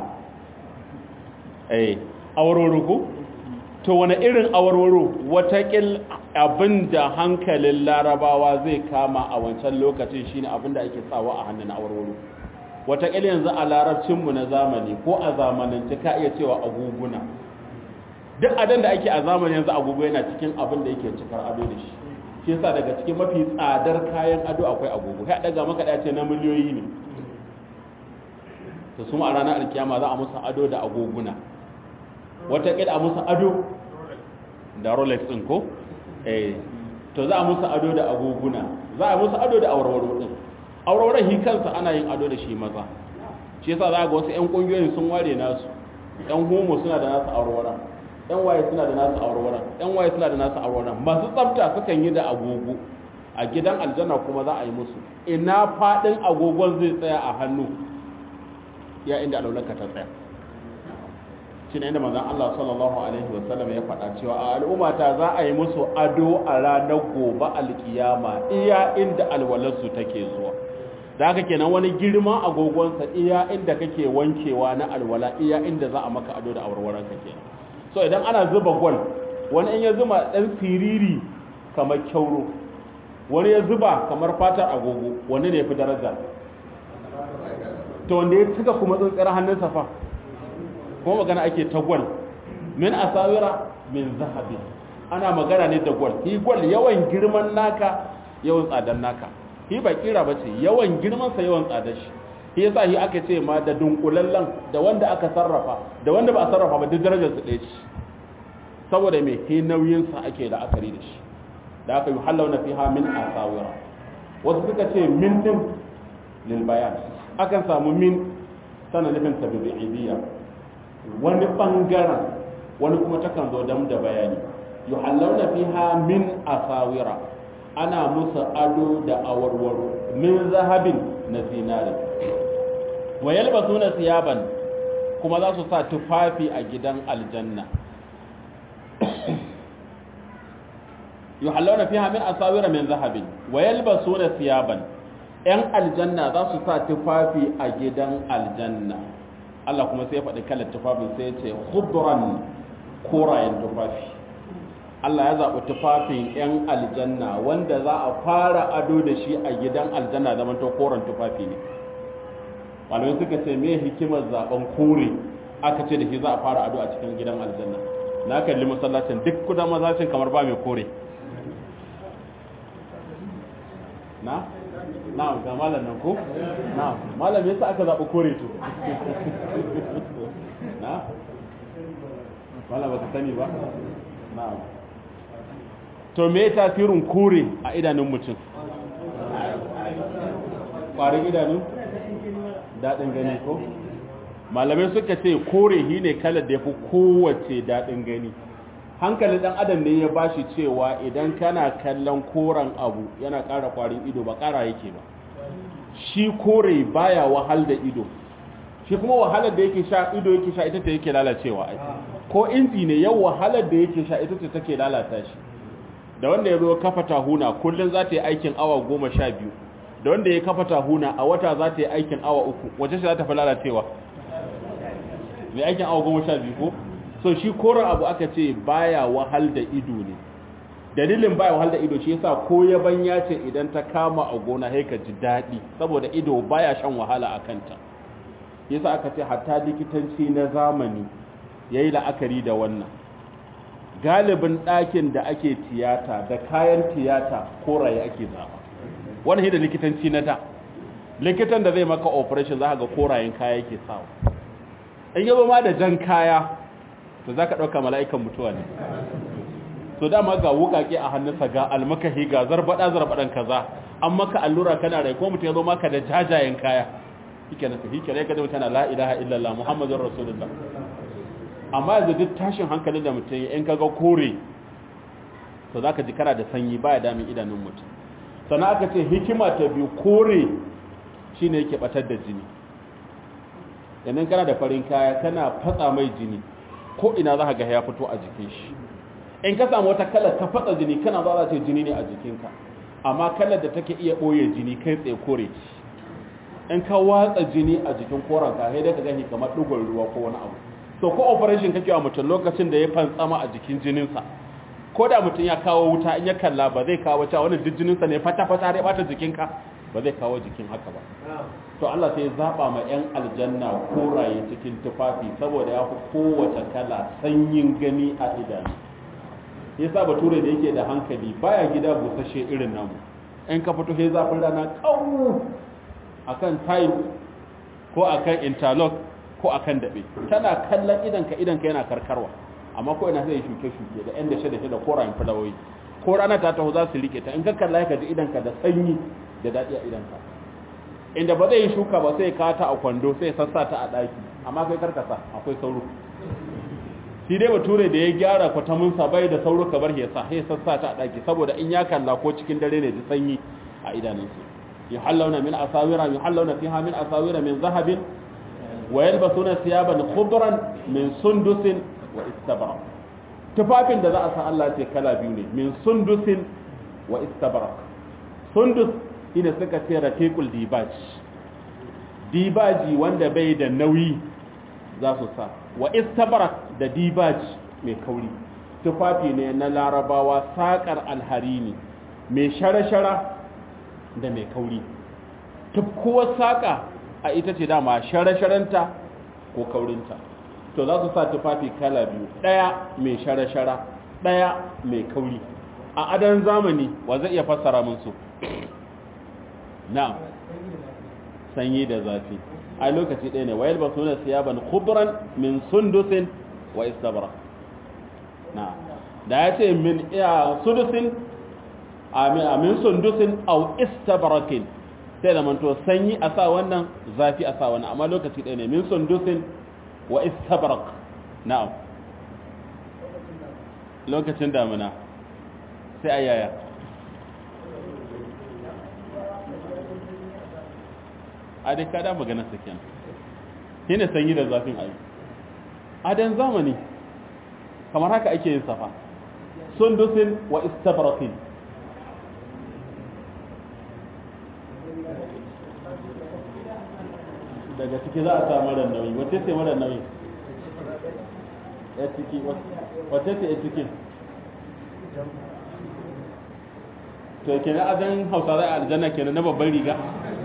eh awarwaro ko? to wani irin awarwaro watakil abin da hankalin larabawa zai kama a wancan lokacin shine abin da ake sawa a hannun awarwaro watakil yanzu a larabcinmu na zamani ko a zamanance ka iya cewa aguguna duk adan da ake a zamani yanzu agogo yana cikin abin da yake cikar ado da shi shi yasa daga cikin mafi tsadar kayan ado akwai agogo kai daga maka dace na miliyoyi ne to su a ranar alkiyama za a musu ado da agoguna wata kila a musu ado da rolex din ko eh to za a musu ado da agoguna za a musu ado da awarwaro din awarwaron hi kansa ana yin ado da shi maza shi yasa za ga wasu 'yan ƙungiyoyin sun ware nasu 'yan homo suna da nasu aurora 'yan waye suna da nasu aurora 'yan waye suna da nasu aurora masu tsafta sukan yi da agogo a gidan aljanna kuma za a yi musu ina faɗin agogon zai tsaya a hannu ya inda alaulanka ta tsaya shi ne inda manzan Allah sallallahu Alaihi wasallam ya faɗa cewa a al'ummata za a yi musu ado a ranar gobe alkiyama iya inda alwalarsu take zuwa da haka kenan wani girman agogonsa iya inda kake wankewa na alwala iya inda za a maka ado da awarwaranka kenan so idan ana zuba gwal wani in ya zuma ɗan siriri kamar kyauro wani ya zuba kamar fatar agogo wani ne fi daraja to wanda ya cika kuma tsuntsiyar hannunsa fa kuma magana ake ta gwal min asawira min zahabi ana magana ne da gwal hi gwal yawan girman naka yawan tsadar naka hi ba kira ba ce yawan girmansa yawan tsadar shi shi yasa hi aka ce ma da dunkulallen da wanda aka sarrafa da wanda ba a sarrafa ba duk darajar su ɗaya ce saboda me hi nauyinsa ake la'akari da shi da aka yi halauna fiha min asawira wasu suka ce min din lil bayan akan samu min tana nufin tabi'idiyya wani bangaren wani kuma takan zo dam da bayani yuhallawna fiha min asawira ana musu ado da awarwaro min zahabin na zinari wa yalbasuna siyaban kuma za su sa tufafi a gidan aljanna yuhallawna fiha min asawira min zahabin wa yalbasuna siyaban yan aljanna za su sa tufafi a gidan aljanna Allah kuma sai ya faɗi kalar tufafin sai ya ce khudran korayen tufafi Allah ya zaɓi tufafin 'yan aljanna wanda za a fara ado da shi a gidan aljanna zaman to koren tufafi ne malamai suka ce me hikimar zaɓen kore aka ce da shi za a fara ado a cikin gidan aljanna na kalli masallacin duk kudan mazacin kamar ba mai kore na na ga malam nan ko na malam yasa aka zaɓi kore to na malam ba ka sani ba na to me tasirin kore a idanun mutum ƙwarin idanu daɗin gani ko malamai suka ce kore shi ne kalar da ya fi kowace daɗin gani hankalin ɗan adam ne ya bashi cewa idan kana kallon koren abu yana ƙara ƙwarin ido ba ƙara yake ba shi kore baya wahal da ido shi kuma wahalar da yake sha ido yake sha ita ce yake lalacewa ai ko inji ne yau wahalar da yake sha ita ce take lalata shi da wanda ya zo kafa tahuna kullum za ta yi aikin awa goma sha biyu da wanda ya kafa tahuna a wata za ta yi aikin awa uku wace shi za ta fi lalacewa mai aikin awa goma sha biyu ko so shi koren abu aka ce baya wahal da ido ne dalilin baya wahal da ido shi yasa ko yaban ya ce idan ta kama a gona sai ka ji daɗi saboda ido baya shan wahala a kanta yasa aka ce hatta likitanci na zamani yayi la'akari da wannan galibin ɗakin da ake tiyata da kayan tiyata koraye ake zaba wannan da likitanci na da likitan da zai maka operation za ga korayen kaya yake sawa in yaba ma da jan kaya to za ka ɗauka mala'ikan mutuwa ne so dama ga wukake a hannunsa ga almakahi ga zarbaɗa zarbaɗan kaza an maka allura kana rai ko mutum ya zo maka da jajayen kaya hike na hike ne ka zama tana la ilaha illallah muhammadun rasulullah amma yanzu duk tashin hankalin da mutum in kaga kore to za ka ji kana da sanyi baya damin idanun mutum sannan aka ce hikima ta biyu kore shine yake batar da jini yanzu kana da farin kaya kana fatsa mai jini ko ina za ka ga ya fito a jikin shi in ka samu wata kalar ta fatsa jini kana za ce jini ne a jikinka amma kalar da take iya ɓoye jini kai tsaye kore in ka watsa jini a jikin koranka sai dai ka gani kamar ɗigon ruwa ko wani abu to ko operation kake wa mutum lokacin da ya fantsama a jikin jininsa ko da mutum ya kawo wuta in ya kalla ba zai kawo cewa wannan duk jininsa ne fata-fata ya bata jikinka ba zai kawo jikin haka ba to Allah sai ya zaba ma yan aljanna koraye cikin tufafi saboda ya fi kowace kala sanyin gani a idanu yasa bature da yake da hankali baya gida busashe irin namu in ka fito sai zafin rana kawo akan tile ko akan interlock ko akan dabe tana kallon idanka idanka yana karkarwa amma ko ina zai shuke shuke da yan dashe dashe da korayen fulawoyi ko rana ta taho za su rike ta in ka kalla ka ji idanka da sanyi da daɗi a idanka inda ba zai yi shuka ba sai ka ta a kwando sai sassa ta a daki amma kai karkasa akwai sauro shi dai bature da ya gyara kwatamunsa bai da sauro ka bar ya sa sai sassa ta a daki saboda in ya kalla ko cikin dare ne ji sanyi a idanunsu yuhallawna min asawira yuhallawna fiha min asawira min zahabin wa yalbasuna thiyaban khudran min sundusin wa istabrak tufafin da za a sa Allah ce kala biyu ne min sundusin wa istabrak sundus ina suka ce raqiqul dibaj dibaji wanda bai da nauyi za su sa wa istabrak da dibaj mai kauri tufafi ne na larabawa sakar alharini mai shara-shara da mai kauri tufkuwar saka a ita ce dama shara-sharanta ko kaurinta to za su sa tufafi kala biyu ɗaya mai shara-shara ɗaya mai kauri a adan zamani wa zai iya fassara min su na sanyi da zafi a lokaci ɗaya ne wayar ba suna siyaban khudran min sundusin wa istabra na da ya ce min iya sundusin a min sundusin au istabrakin sai da manto sanyi a sa wannan zafi a sa wannan amma lokaci ɗaya ne min sundusin wa istabrak na'am lokacin damina sai ayaya a dai kada maganar sa kenan shine sanyi da zafin ayi adan zamani kamar haka ake yin safa sundusin wa istabrakin daga ciki za a sa mara nauyi wace ce mara nauyi ya ciki wace ce ya cikin to ke na azan hausa za a aljanna ke na babban riga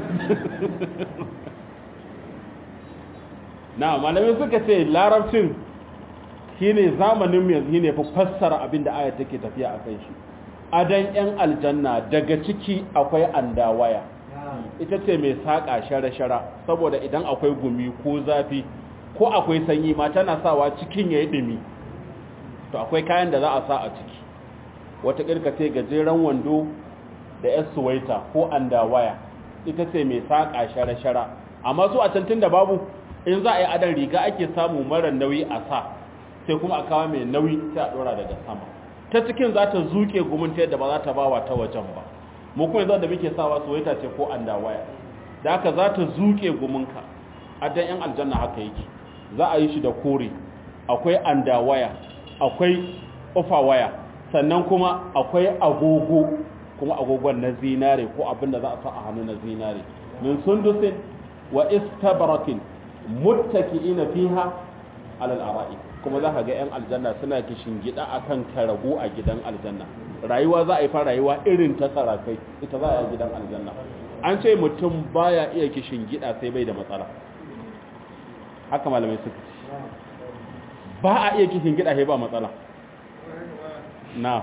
na malamai suka ce larabcin shine zamanin yanzu shine fa fassara abin da aya take tafiya a kan shi adan yan aljanna daga ciki akwai andawaya ita ce mai saƙa shara-shara saboda idan akwai gumi ko zafi ko akwai sanyi ma tana sawa cikin ya yi ɗumi to akwai kayan da za a sa a ciki wata ƙirkace gajeren wando da yar suwaita ko andawaya ita ce mai saƙa shara-shara amma su a cantin da babu in za a yi adan riga ake samu mara nauyi a sa sai kuma a kawo mai nauyi sai a ɗora daga sama ta cikin za ta zuke gumin ta yadda ba za ta bawa ta wajen ba mu kuma yanzu da muke sawa suwaita ce ko andawaya da haka za ta zuke guminka adan yan aljanna haka yake za a yi shi da kore akwai andawaya akwai waya sannan kuma akwai agogo kuma agogon na zinare ko abin da za a sa a hannu na zinare min sundusin wa istabaratin muttaki'ina fiha alal ara'i kuma za ka ga yan aljanna suna kishin gida akan karago a gidan aljanna rayuwa za a yi fa rayuwa irin ta sarakai ita za a yi gidan aljanna an ce mutum baya iya kishin gida sai bai da matsala haka malamai suka ce ba a iya kishin gida sai ba matsala na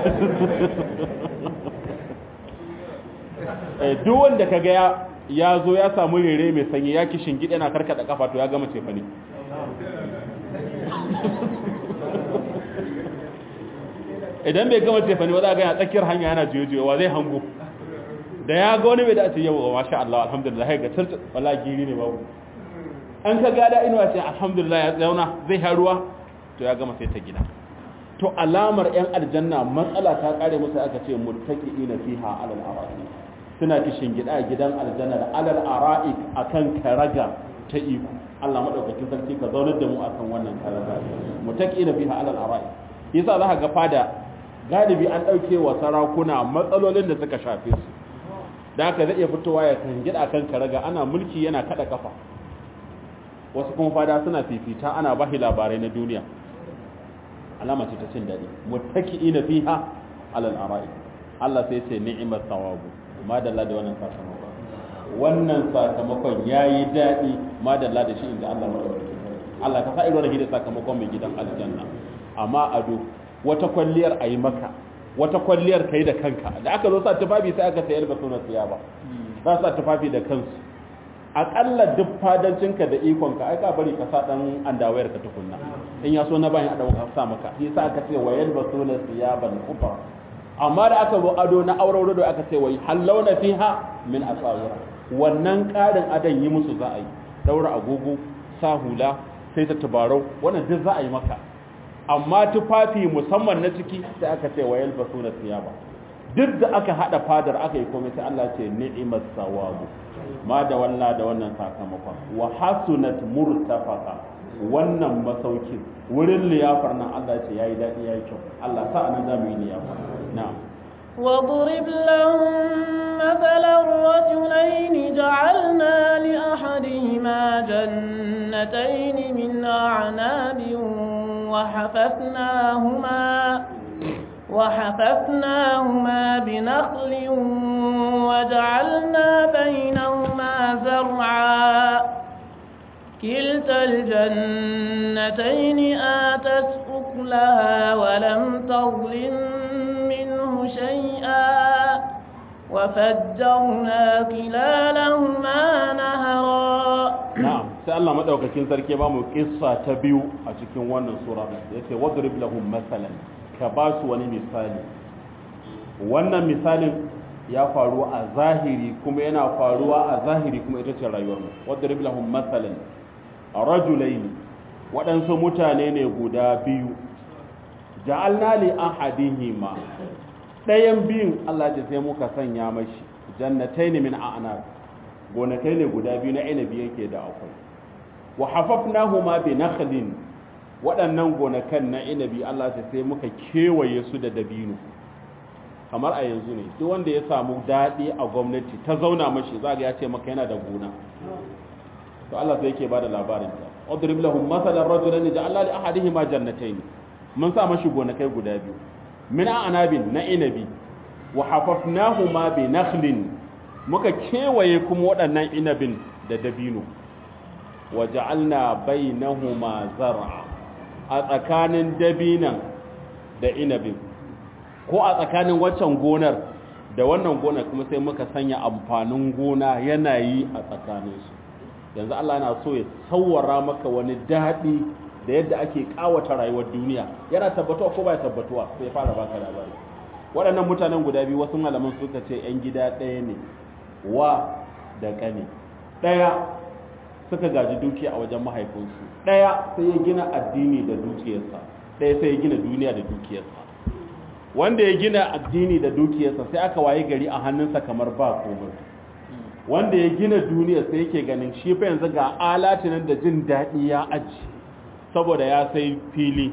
duk wanda ka ga ya zo ya samu rere mai sanyi ya kishin gida na karkada kafa to ya gama cefa ne idan bai gama cefa ne ba za a gaya tsakiyar hanya yana jiyojiyowa zai hango da ya ga wani bai da ce yau masha Allah alhamdulillah ga tarta wala giri ne babu an ka gada inuwa ce alhamdulillah ya zauna zai haruwa to ya gama sai ta gida to alamar yan aljanna matsala ta kare musu aka ce muttaqiina fiha alal ara'i suna kishin gida a gidan aljanna da alal ara'i akan karaga ta iko Allah madaukakin sarki ka zaunar da mu akan wannan karaga muttaqiina fiha alal ara'i yasa za ka ga fada galibi an dauke wa sarakuna matsalolin da suka shafe su da haka zai iya fitowa ya kan gida kan karaga ana mulki yana kada kafa wasu kuma fada suna fifita ana bashi labarai na duniya alama ce ta cin daɗi muttaki'ina fiha alal ara'i Allah sai ce ni'mat thawabu madalla da wannan sakamakon wannan sakamakon yayi daɗi madalla da shi inda Allah madaukakin Allah ka sa irin da sakamakon mai gidan aljanna amma ado wata kwalliyar ayi maka wata kwalliyar kai da kanka da aka zo sa tufafi sai aka sayar da sunan siya ba za sa tufafi da kansu akalla duk fadancinka da ikonka ai ka bari ka sa dan andawayar ka tukunna in ya so na bayan adawa ka sa maka shi sa aka ce wayal basuna siyaban kufa amma da aka zo ado na auraro da aka ce wai hallawna fiha min asawira wannan ƙarin adan yi musu za a yi daura agogo sa hula sai ta tubarau wannan duk za a yi maka amma tufafi musamman na ciki sai aka ce wayal basu na siyaba duk da aka hada fadar aka yi komai sai Allah ce ni'mas sawabu ma da walla da wannan sakamakon wa hasunat murtafaqa wannan masaukin wurin liyafar nan Allah ce yayi dadi yayi kyau Allah sa anan zamu yi liyafa na'am واضرب لهم مثلا رجلين جعلنا لأحدهما جنتين من أعناب وحففناهما وحففناهما بنخل وجعلنا بينهما زرعا كلتا الجنتين آتت أكلها ولم تظلم منه شيئا وفجرنا خلالهما نهرا na'am sai Allah madaukakin sarki ba mu kissa ta biyu a cikin wannan sura yace wadrib lahum masalan ka ba su wani misali wannan misalin ya faru a zahiri kuma yana faruwa a zahiri kuma ita ce rayuwar mu wadrib lahum masalan rajulain waɗansu mutane ne guda biyu ja'alna li ahadihima ɗayan biyun Allah ya sai muka sanya mashi jannatayn min a'nab gonakai ne guda biyu na inabi yake da akwai wa hafafnahuma bi nakhlin waɗannan gonakan na inabi Allah ta sai muka kewaye su da dabino kamar a yanzu ne duk wanda ya samu daɗi a gwamnati ta zauna mashi za ga ya ce maka yana da gona to Allah sai yake bada labarin ta udrib lahum masalan rajulan ja'alna li ahadihima jannatayn mun sa mashi gonakai guda biyu min anabin na inabi wa hafafnahuma bi nakhlin muka kewaye kuma waɗannan inabin da dabino wa ja'alna bainahuma zar'a a tsakanin dabinan da inabin ko a tsakanin waccan gonar da wannan gonar kuma sai muka sanya amfanin gona yana yi a tsakaninsu yanzu Allah yana so ya tsawara maka wani daɗi da yadda ake ƙawata rayuwar duniya yana tabbatuwa ko ba tabbatuwa sai ya fara baka labari waɗannan mutanen guda biyu wasu malaman suka ce 'yan gida ɗaya ne wa da ƙane ɗaya suka gaji dukiya a wajen mahaifinsu ɗaya sai ya gina addini da dukiyarsa ɗaya sai ya gina duniya da dukiyarsa wanda ya gina addini da dukiyarsa sai aka waye gari a hannunsa kamar ba komai wanda ya gina duniya sai yake ganin shi fa yanzu ga alatinan da jin daɗi ya aji saboda ya sai fili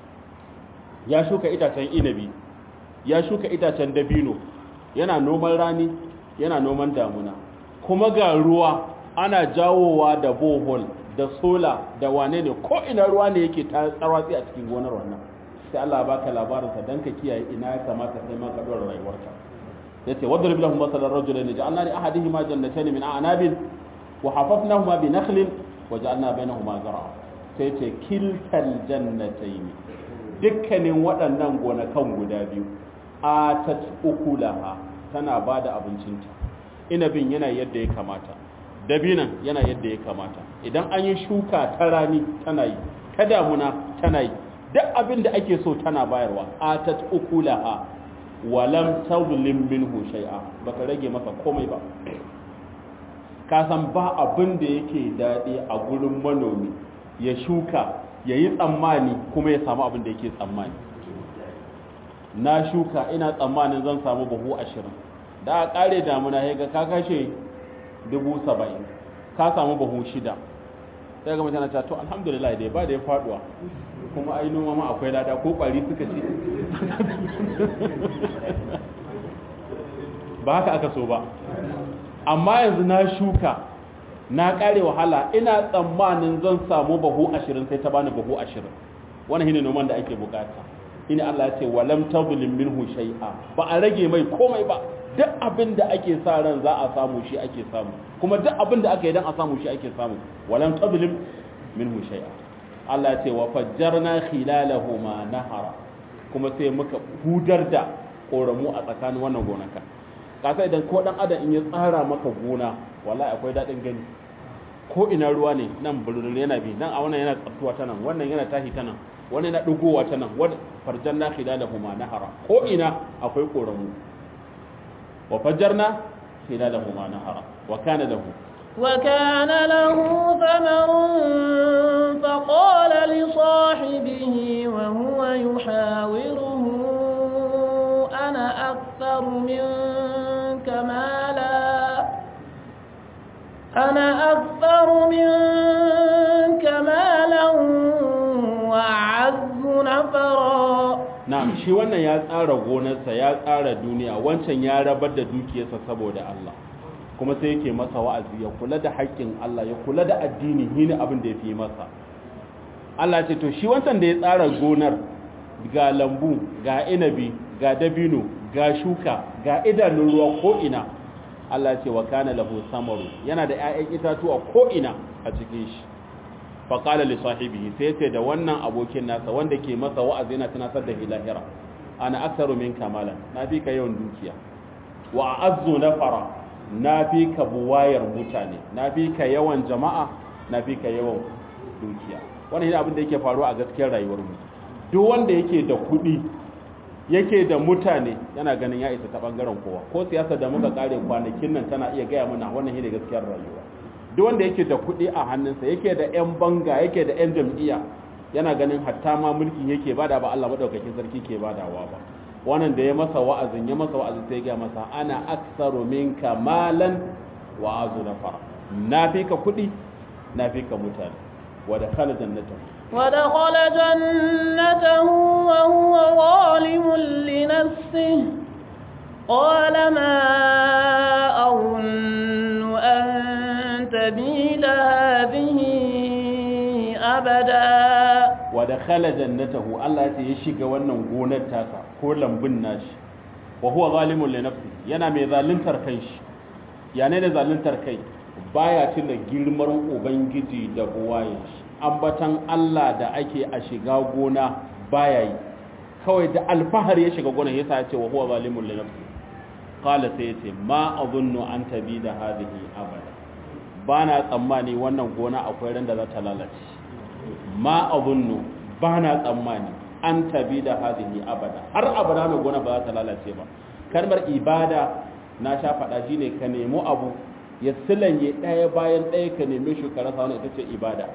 ya shuka itacen inabi ya shuka itacen dabino yana noman rani yana noman damuna kuma ga ruwa ana jawowa da bohol da sola da wane ne ko ina ruwa ne yake ta tsarwatsi a cikin gonar wannan sai Allah ya baka labarinsa dan ka kiyaye ina ya kamata sai ma ka dora rayuwarka yace wadrib lahum masalan rajulain ja'alna li ahadihima jannatayn min a'nabin wa hafafnahuma bi nakhlin wa ja'alna bainahuma zar'a sai ce kiltal jannatayn dukkanin waɗannan gonakan guda biyu atat ukulaha tana bada abincinta inabin yana yadda ya kamata dabinan yana yadda ya kamata idan an yi shuka ta rani tana yi ta damuna tana yi duk abin da ake so tana bayarwa atat ukulaha walam tazlim minhu shay'a baka rage masa komai ba ka san ba abin da yake dadi a gurin manomi ya shuka yayi tsammani kuma ya samu abin da yake tsammani na shuka ina tsammanin zan samu buhu ashirin da a kare damuna ya ga ka kashe dubu saba'in ka samu buhu shida sai ga mutane ta to alhamdulillah dai ba da ya faduwa kuma ai noma ma akwai lada ko kwari suka ce ba haka aka so ba amma yanzu na shuka na kare wahala ina tsammanin zan samu bahu ashirin sai ta bani bahu ashirin wani shine noman da ake bukata ina Allah ya ce walam tazlim minhu shay'a ba a rage mai komai ba duk abin da ake sa ran za a samu shi ake samu kuma duk abin da aka yi dan a samu shi ake samu walam tazlim minhu shay'a Allah ya ce wa fajjarna khilalahuma nahara kuma sai muka hudar da koramu a tsakanin wannan gonaka kasa idan ko dan adam in ya tsara maka gona wallahi akwai dadin gani ko ina ruwa ne nan bulbul yana bi nan a wannan yana tsaftuwa ta nan wannan yana tahi ta nan wannan yana dugowa ta nan wadda fajjarna khilalahuma nahara ko ina akwai koramu wa fajjarna khilalahuma nahara wa kana lahu وكان له ثمر فقال لصاحبه وهو يحاوره أنا أكثر منك مالا أنا أكثر منك مالا وأعز نفرا na'am shi wannan ya tsara gonarsa ya tsara duniya wancan ya rabar da dukiyarsa saboda Allah kuma sai yake masa wa'azi ya kula da haƙƙin Allah ya kula da addini shi ne abin da ya fi masa Allah ce to shi wancan da ya tsara gonar ga lambu ga inabi ga dabino ga shuka ga idanun ruwa ko ina Allah ce wa kana lahu samaru yana da ƴaƴan itatuwa ko ina a cikin shi fa qala li sahibihi sai ce da wannan abokin nasa wanda ke masa wa'azi yana tunatar da hilahira ana aktsaru min kamalan na fi ka yawan dukiya wa azzu nafara na fi ka buwayar mutane na fi ka yawan jama'a na fi ka yawan dukiya wannan yana abin da yake faruwa a gaskiyar rayuwar mu duk wanda yake da kuɗi yake da mutane yana ganin ya isa ta bangaren kowa ko siyasa da muka kare kwanakin nan tana iya gaya mana wannan shine gaskiyar rayuwa duk wanda yake da kuɗi a hannunsa yake da yan banga yake da yan jam'iyya yana ganin hatta ma mulkin yake bada ba Allah madaukakin sarki ke badawa ba wannan da ya masa wa'azin ya masa wa'azin sai ya masa ana aktsaru minka malan wa azu nafara na fi ka kuɗi na fi ka mutane wa da khala jannatahu ودخل جنته وهو ظالم لنفسه قال ما أظن أن تبيد هذه أبدا ودخل جنته الله ya shiga wannan gonar tasa ko lambun nashi wa huwa zalimun li nafsi yana mai zaluntar kanshi ya ne da zaluntar kai baya tuna girman ubangiji da buwayen shi ambatan Allah da ake a shiga gona baya yi kawai da alfahar ya shiga gona yasa ya ce wa huwa zalimun li nafsi qala sai yace ma azunnu an tabida hadhihi abada bana tsammani wannan gona akwai ran da za ta lalace ma azunnu bana tsammani an tabida hadhihi abada har abada mai gona ba za ta lalace ba kalmar ibada na sha faɗa shine ka nemo abu ya silanye ɗaya bayan ɗaya ka neme shi ka rasa wani ita ce ibada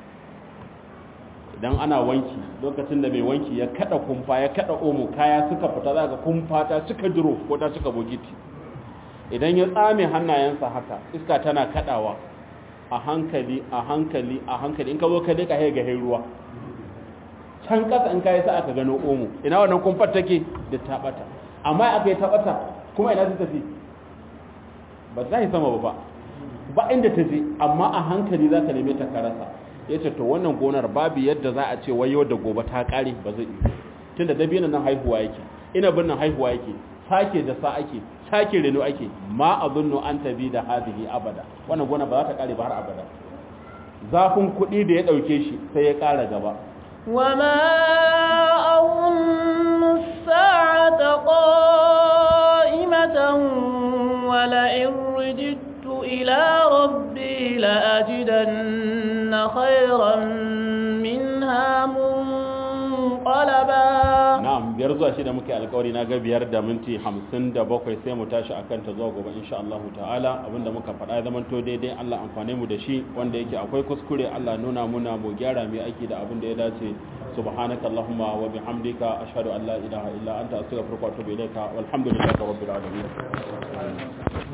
idan ana wanki lokacin da mai wanki ya kada kumfa ya kada omo kaya suka fita za ga kumfa ta cika duro ko ta cika bogiti idan ya tsame hannayensa haka iska tana kadawa a hankali a hankali a hankali in ka zo ka dika ga ruwa can kasa in kayi sa aka gano omo ina wannan kumfar take da tabata amma aka yi tabata kuma ina ta tafi ba za yi sama ba ba inda ta je amma a hankali za ka neme ta karasa ya ce to wannan gonar babu yadda za a ce wai yau da gobe ta kare ba zai yi tunda dabinan nan haihuwa yake inabin nan haihuwa yake sake da sa ake sake reno ake ma azunnu an tabi da hadhihi abada wannan gona ba za ta kare ba har abada zafin kuɗi da ya ɗauke shi sai ya ƙara gaba وما أظن الساعة قائمة ولئن رددت إلى ربي لأجدن خيرا منها منقلبا na'am biyar zuwa shida muke alkawari na ga biyar da minti hamsin da bakwai sai mu tashi akan ta zuwa gobe insha Allah ta'ala abinda muka faɗa ya zama to daidai Allah amfane mu da shi wanda yake akwai kuskure Allah nuna muna mu gyara mai aiki da abin da ya dace subhanaka allahumma wa bihamdika ashhadu an la ilaha illa anta astaghfiruka wa atubu ilayka walhamdulillahi rabbil alamin